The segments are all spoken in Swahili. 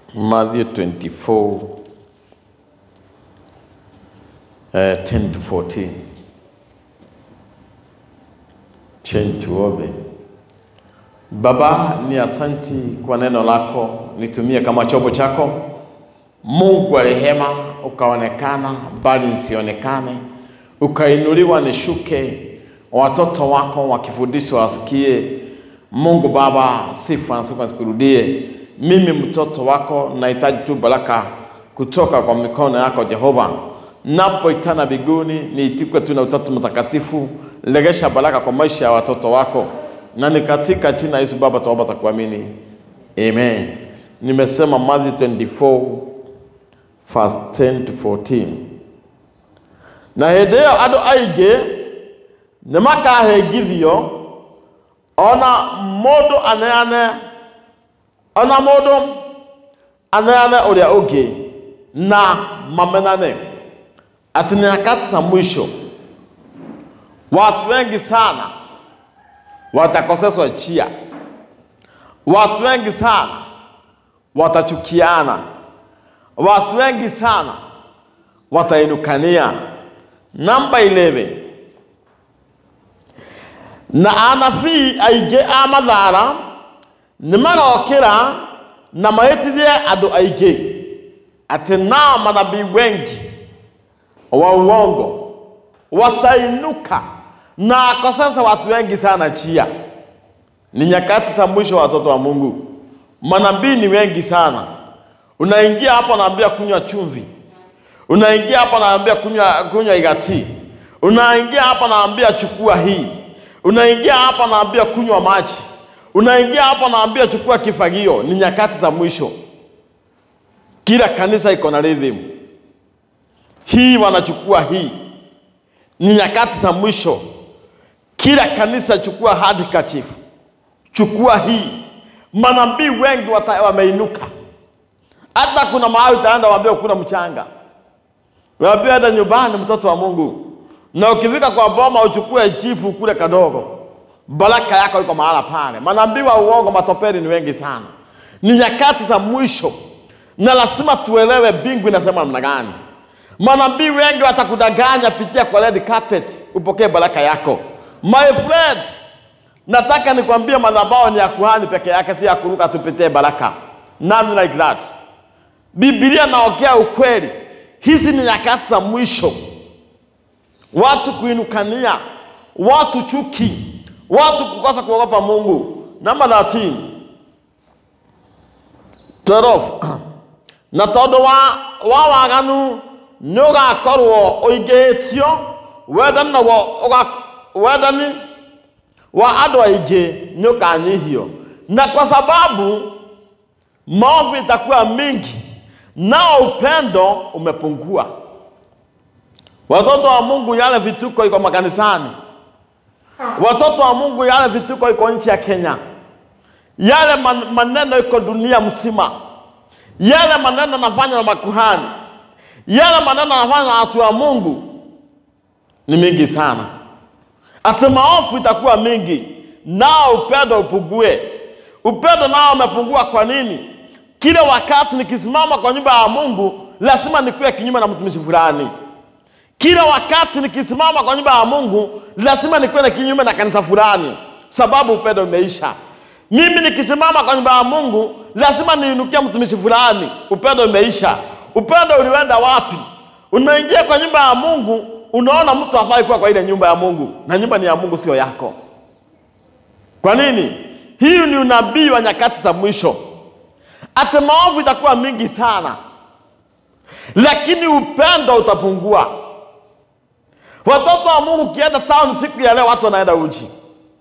Matthew 24, uh, 10 to 14. Change tuombe. Baba, ni asanti kwa neno lako, litumie kama chombo chako. Mungu wa rehema, ukaonekana bali nisionekane, ukainuliwa nishuke, watoto wako wakifundishwa wasikie. Mungu Baba, sifa na sifa zikurudie. Mimi mtoto wako nahitaji tu baraka kutoka kwa mikono yako Jehova. Napoitana biguni niitikwe tu na Utatu Mtakatifu. Legesha baraka kwa maisha ya watoto wako, na ni katika jina la Yesu Baba tuomba takuamini, amen. Nimesema Matthew 24 verse 10 to 14 na hĩndĩ ĩyo andũ aingĩ nĩ makahĩngithio ona mũndũ aneane ona mũndũ aneane ũrĩa ũngĩ na mamenane ati ni nyakati za mwisho watu wengi sana watakoseswa njia watu wengi sana watachukiana watu wengi sana watainukania namba 11 na anabii aingĩ a mathaara nĩ magokĩra na mahĩtithie andũ aingĩ atĩ nao manabii wengi wa uongo watainuka na akosesa watu wengi sana chia. Ni nyakati za mwisho, watoto wa Mungu. Manabii ni wengi sana. Unaingia hapo naambia kunywa chumvi, unaingia hapa naambia kunywa kunywa igati, unaingia hapa naambia chukua hii, unaingia hapa naambia kunywa maji, unaingia hapa naambia chukua kifagio. Ni nyakati za mwisho. Kila kanisa iko na rhythm hii, wanachukua hii. Ni nyakati za mwisho. Kila kanisa chukua handkerchief, chukua hii. Manabii wengi wata- wameinuka. Hata kuna mahali utaenda waambie kuna mchanga, waambie enda nyumbani, mtoto wa Mungu, na ukifika kwa boma uchukue chifu kule kadogo, baraka yako iko mahala pale. Manabii wa uongo, matopeli ni wengi sana. Ni nyakati za mwisho, na lazima tuelewe mbingu inasema namna gani. Manabii wengi watakudanganya, pitia kwa red carpet upokee baraka yako. My friend, nataka nikwambie madhabahu ni ya kuhani peke yake, si ya kuruka tupitie baraka. None like that. Biblia naongea ukweli. Hizi ni nyakati za mwisho, watu kuinukania, watu chuki, watu kukosa kuogopa Mungu. Namba 13 12 na tondũ wa wa waganu nĩ ũgakorwo ũingĩhĩtio wendani naguo ũga- wendani wa andũ aingĩ nĩ ũkanyihio na kwa sababu maovu itakuwa mingi nao upendo umepungua watoto wa mungu yale vituko iko makanisani watoto wa mungu yale vituko iko nchi ya kenya yale man, maneno iko dunia mzima yale maneno nafanya na makuhani yale maneno nafanya na watu wa mungu ni mingi sana ati maovu itakuwa mingi nao upendo upungue upendo nao umepungua kwa nini kila wakati nikisimama kwa nyumba ya mungu lazima nikuwe kinyume na mtumishi fulani kila wakati nikisimama kwa nyumba ya mungu lazima nikuwe na kinyume na kanisa fulani sababu upendo umeisha mimi nikisimama kwa nyumba ya mungu lazima niinukie mtumishi fulani upendo umeisha upendo ulienda wapi unaingia kwa nyumba ya mungu unaona mtu hafai kuwa kwa ile nyumba ya mungu na nyumba ni ya mungu sio yako kwa nini hii ni unabii wa nyakati za mwisho ati maovu itakuwa mingi sana lakini upendo utapungua watoto wa mungu ukienda town siku ya leo watu wanaenda uchi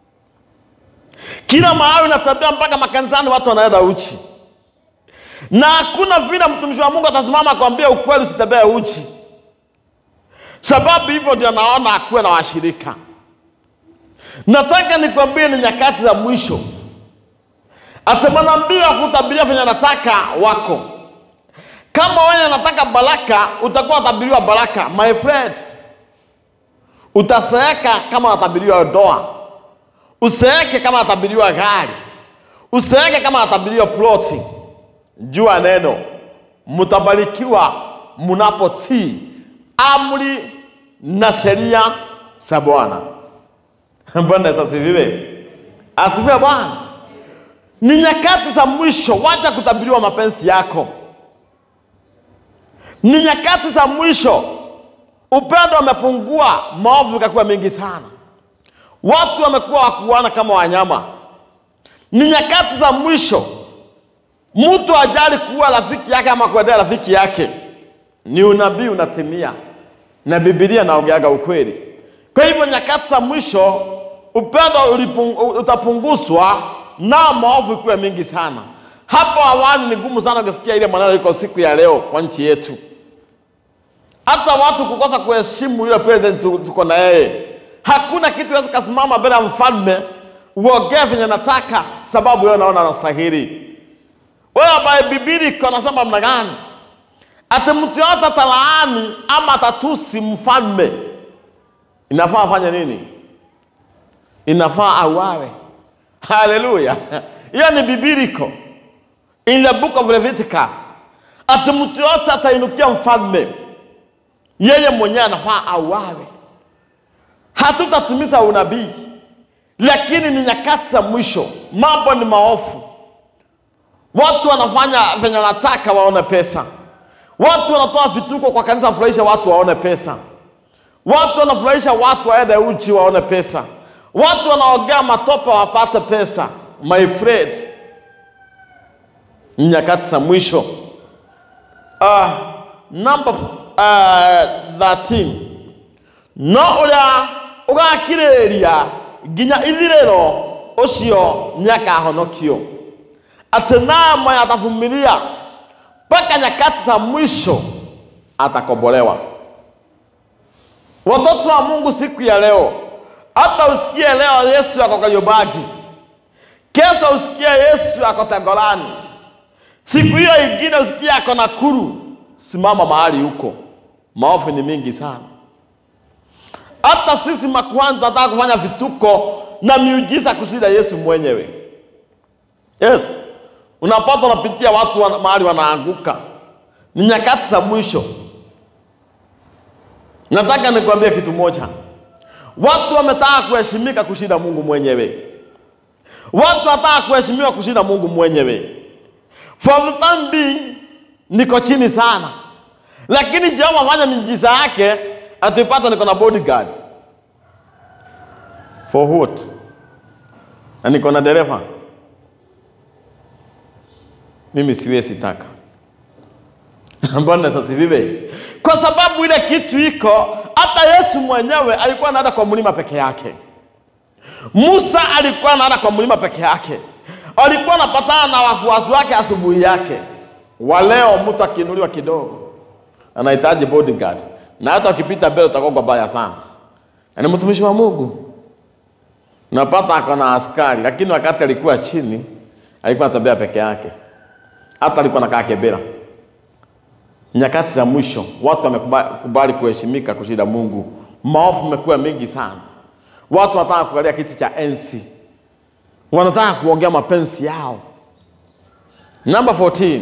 kila mahali unatembea mpaka makanisani watu wanaenda uchi na hakuna vile mtumishi wa mungu atasimama akwambia ukweli usitembee uchi sababu hivyo ndio naona akuwe na washirika nataka nikwambie ni nyakati za mwisho ati manabii wa kutabiria venye nataka wako kama wewe nataka baraka utakuwa utabiriwa baraka my friend utaseeka kama unatabiriwa doa useeke kama unatabiriwa gari useeke kama unatabiriwa ploti jua neno, mtabarikiwa mnapotii amri na sheria za Bwana. Bwana Yesu asifiwe. Asifiwe Bwana. Ni nyakati za mwisho, wacha kutabiriwa mapenzi yako. Ni nyakati za mwisho, upendo umepungua, maovu ikakuwa mengi sana, watu wamekuwa wakuana kama wanyama. Ni nyakati za mwisho, mtu ajali kuwa rafiki yake ama kuendea rafiki yake. Ni unabii unatimia, na Biblia naongeaga ukweli. Kwa hivyo nyakati za mwisho upendo ulipung- utapunguzwa na maovu ikuwe mingi sana. Hapo awali ni ngumu sana kusikia ile maneno iko siku ya leo kwa nchi yetu, hata watu kukosa kuheshimu yule president tu- tuko na yeye. Hakuna kitu wezi kasimama mbele ya mfalme uongee venye nataka, sababu wewe unaona anastahili. Wewe ambaye Biblia iko nasema mna gani? Ati mtu yote atalaani ama atatusi mfalme, inafaa afanye nini? Inafaa auawe. Haleluya! Hiyo ni bibiliko, in the book of Leviticus. Ati mtu yote atainukia mfalme, yeye mwenyewe anafaa auawe. Hatutatimiza unabii, lakini ni nyakati za mwisho, mambo ni maofu. Watu wanafanya venye wanataka waone pesa. Watu wanatoa vituko kwa kanisa furahisha watu waone pesa. Watu wanafurahisha watu waende uchi waone pesa. Watu wanaogea matope wapate pesa. My friend, ni nyakati za mwisho. Uh, number uh, 13 no ũrĩa ũgakirĩrĩria nginya ithirĩro ũcio nĩakahonokio atĩ naye atavumilia mpaka nyakati za mwisho atakombolewa. Watoto wa Mungu, siku ya leo, hata usikie leo Yesu ako Kariobangi, kesho usikie Yesu ako Tengolani, siku hiyo ingine usikie ako Nakuru. Simama mahali huko, maovu ni mingi sana. Hata sisi makuhani tunataka kufanya vituko na miujiza kushinda Yesu mwenyewe. Yes, unapata unapitia watu wana, mahali wanaanguka. Ni nyakati za mwisho. Nataka nikwambie kitu moja, watu wametaka kuheshimika kushinda Mungu mwenyewe. Watu wataka kuheshimiwa kushinda Mungu mwenyewe. For the time being, niko chini sana, lakini Jehova afanya miujiza yake, atipata niko na bodyguard. For what? Na niko na dereva mimi siwezi taka. Mbona sasa vive? Kwa sababu ile kitu iko, hata Yesu mwenyewe alikuwa anaenda kwa mlima peke yake. Musa alikuwa anaenda kwa mlima peke yake, alikuwa anapatana na wafuasi wake asubuhi yake. Wa leo mtu akiinuliwa kidogo anahitaji bodyguard, na hata ukipita mbele utakuwa baya sana. Na ni mtumishi wa Mungu, napata ako na askari, lakini wakati alikuwa chini alikuwa anatembea peke yake hata alikuwa nakaa Kibera. Nyakati za mwisho watu wamekubali kuheshimika kushinda Mungu. Maovu imekuwa mengi sana, watu wanataka kukalia kiti cha enzi, wanataka kuongea mapenzi yao. Number 14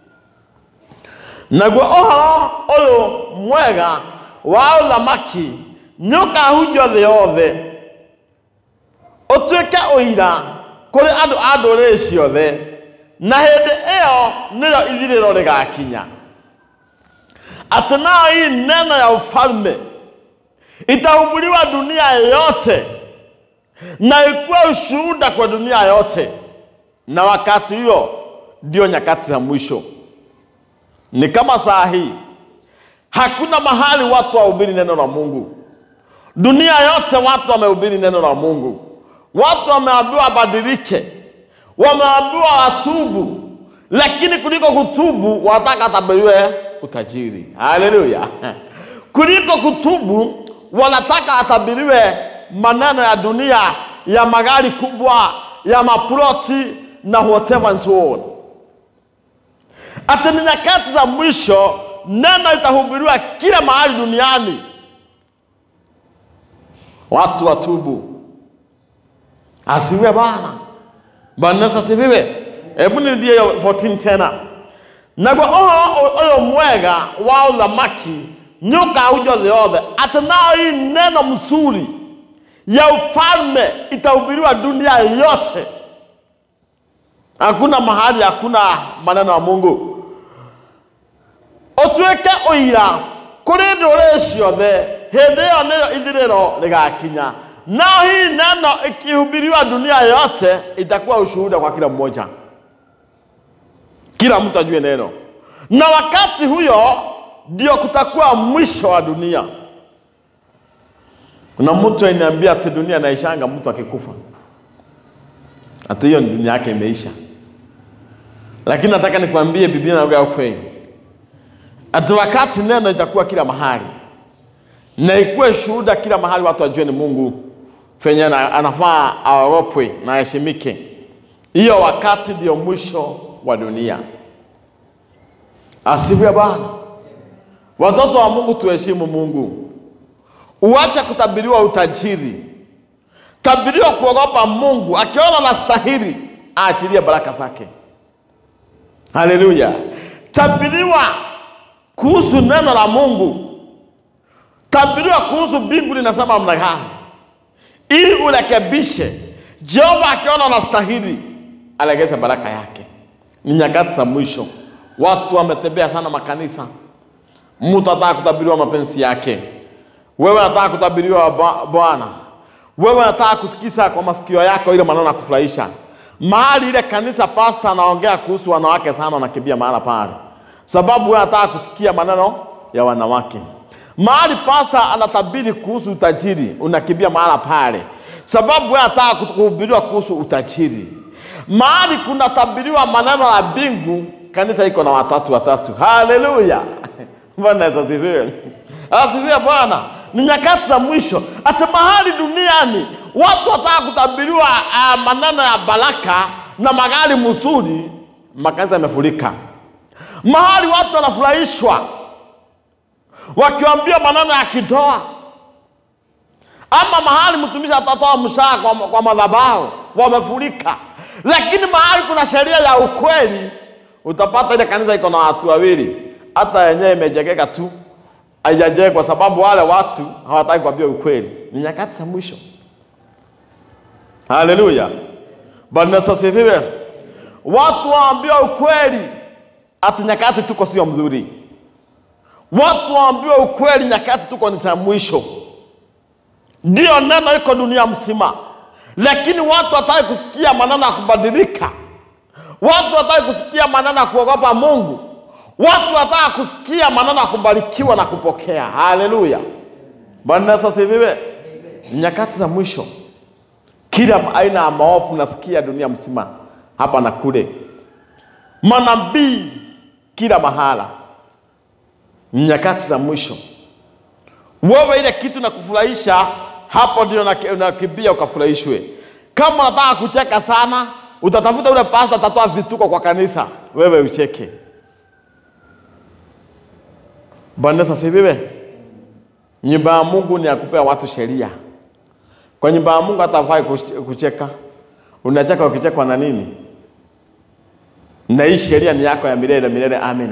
naguo ũhoro ũyũ mwega wa ũthamaki nĩũkahunjio thĩ yothe ũtuĩke ũira kũrĩ andũ a ndũrĩrĩ ciothe na hĩndĩ ĩyo nĩyo ithirĩro rĩgakinya atĩ nayo hii neno ya ufalme itahubiriwa dunia yote na ikuwe ushuhuda kwa dunia yote, na wakati hiyo ndio nyakati za mwisho. Ni kama saa hii, hakuna mahali watu wahubiri neno la Mungu. Dunia yote watu wamehubiri neno la Mungu, watu wameambiwa wabadilike wameambiwa watubu, lakini kuliko kutubu wanataka atabiriwe utajiri. Haleluya! kuliko kutubu wanataka atabiriwe maneno ya dunia ya magari kubwa ya maploti na whatever and so on. Ati ni nyakati za mwisho, neno itahubiriwa kila mahali duniani, watu watubu. Asiwe Bwana. Bwana Yesu asifiwe. Hebu nirudie hiyo 14 tena. naguo ũhoro ũyũ mwega wa ũthamaki nĩ ũkahunjwo thĩ yothe atĩ nao hii neno mzuri ya ufalme itahubiriwa dunia yote hakuna mahali hakuna maneno ya mungu ũtuĩke ũira kũrĩ ndũrĩrĩ ciothe hĩndĩ ĩyo nĩyo ithirĩro rĩgakinya nao hii neno ikihubiriwa dunia yote itakuwa ushuhuda kwa kila mmoja kila mtu ajue neno na wakati huyo ndio kutakuwa mwisho wa dunia kuna mtu ainiambia ati dunia inaishanga mtu akikufa ati hiyo ni dunia yake imeisha lakini nataka nikwambie biblia inaongea ukweli ati wakati neno itakuwa kila mahali na ikuwe shuhuda kila mahali watu wajue ni mungu fenye ana- anafaa aoropwe na aheshimike hiyo wakati ndio mwisho wa dunia asifiwe bwana watoto wa mungu tuheshimu mungu uache kutabiriwa utajiri tabiriwa kuogopa mungu akiona na stahili aachilie baraka zake haleluya tabiriwa kuhusu neno la mungu tabiriwa kuhusu mbingu linasema namna gani ili urekebishe jehova akiona na stahili alegeze baraka yake ni nyakati za mwisho watu wametembea sana makanisa mtu ataka kutabiriwa mapenzi yake wewe nataka kutabiriwa Bwa- bwana wewe nataka kusikiza kwa masikio yako ile maneno ya kufurahisha mahali ile kanisa pasta anaongea kuhusu wanawake sana unakimbia mahala pale sababu wewe nataka kusikia maneno ya wanawake mahali pasta anatabiri kuhusu utajiri unakimbia mahala pale sababu wewe nataka kuhubiriwa kuhusu utajiri mahali kunatabiriwa maneno ya mbingu kanisa iko na watatu watatu haleluya bwana Yesu asifiwe asifiwe bwana ni nyakati za mwisho hata mahali duniani watu wataka kutabiriwa uh, maneno ya baraka na magari mzuri makanisa yamefurika mahali watu wanafurahishwa wakiwambia maneno ya kidoa ama mahali mtumishi atatoa mshahara kwa, kwa madhabahu wamefurika lakini mahali kuna sheria ya ukweli utapata ile kanisa iko na watu wawili hata yenyewe imejengeka tu haijajengwa kwa sababu wale watu hawataki kuambia ukweli ni nyakati za mwisho haleluya bwana Yesu asifiwe watu waambiwa ukweli ati nyakati tuko sio mzuri watu waambiwa ukweli nyakati tuko ni za mwisho ndio neno iko dunia mzima lakini watu wataki kusikia maneno ya kubadilika watu wataki kusikia maneno ya kuogopa mungu watu wataka kusikia maneno ya kubarikiwa na kupokea haleluya bwana Yesu asifiwe Ni nyakati za mwisho kila aina ya maovu nasikia dunia mzima hapa na kule manabii kila mahala Ni nyakati za mwisho wewe ile kitu na kufurahisha hapo ndio unaki- unakimbia ukafurahishwe kama unataka kucheka sana utatafuta ule pasta atatoa vituko kwa kanisa wewe ucheke bwana Yesu asifiwe nyumba ya mungu ni ya kupea watu sheria kwa nyumba ya mungu hata hafai kuch- kucheka unacheka ukichekwa na nini na hii sheria ni yako ya milele milele amina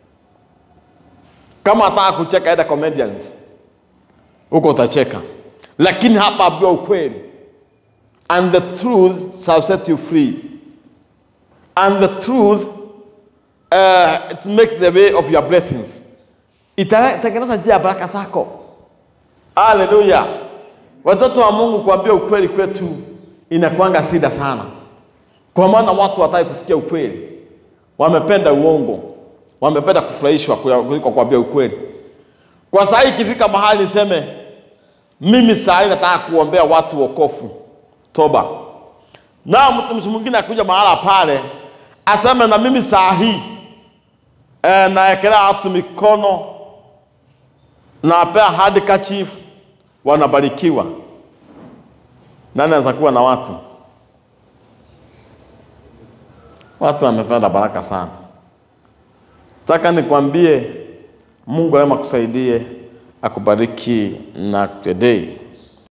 kama ataka kucheka enda comedians huko utacheka lakini hapa ambiwa ukweli and the truth shall set you free and the truth uh, it make the way of your blessings itatengeneza njia ya baraka zako haleluya watoto wa mungu kuambia ukweli kwetu inakwanga shida sana kwa maana watu wataki kusikia ukweli wamependa uongo wamependa kufurahishwa kuliko kuambia ukweli kwa saa hii ikifika mahali niseme mimi saa hii nataka kuombea watu wokofu toba na mtumishi mwingine akuja mahala pale aseme na mimi saa hii e, naekelea watu mikono nawapea handkerchief wanabarikiwa nani anaweza kuwa na watu watu wamependa baraka sana taka nikwambie mungu aema akusaidie akubariki na today